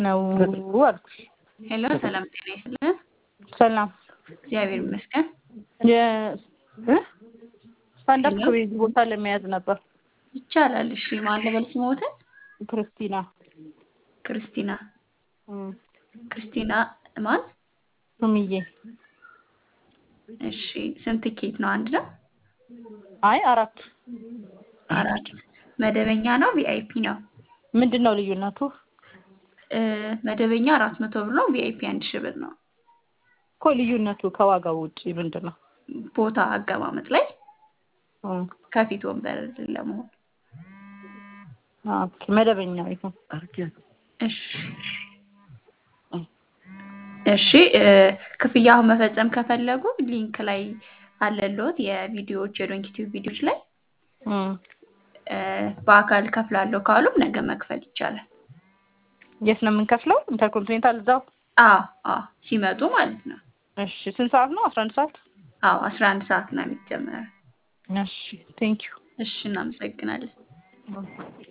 ነው አልኩሽ። ሄሎ ሰላም ጤና ይስጥልን። ሰላም እግዚአብሔር ይመስገን። ስታንዳፕ ኮሜዲ ቦታ ለመያዝ ነበር። ይቻላል። እሺ ማን ልበል ስሞትን? ክርስቲና ክርስቲና እም፣ ክርስቲና ማን? ሱምዬ። እሺ ስንት ቲኬት ነው? አንድ ነው? አይ አራት። አራት። መደበኛ ነው ቪአይፒ ነው? ምንድን ነው ልዩነቱ? እ፣ መደበኛ አራት መቶ ብር ነው። ቪአይፒ አንድ ሺህ ብር ነው። እኮ ልዩነቱ ከዋጋው ውጪ ምንድን ነው? ቦታ አቀማመጥ ላይ እም፣ ከፊት ወንበር ለመሆን ኦኬ መደበኛ ይሁን። እሺ እሺ እ፣ ክፍያ አሁን መፈጸም ከፈለጉ ሊንክ ላይ አለልዎት የቪዲዮዎች የዶንኪቲቭ ቪዲዮዎች ላይ እም፣ እ፣ በአካል ከፍላለሁ ካሉም ነገ መክፈል ይቻላል። የት ነው የምንከፍለው? ኢንተርኮንቲኔንታል እዛው። አዎ አዎ ሲመጡ ማለት ነው። እሺ ስንት ሰዓት ነው? አስራ አንድ ሰዓት። አዎ አስራ አንድ ሰዓት ነው የሚጀመረው። እሺ ቴንክ ዩ እሺ እናመሰግናለን።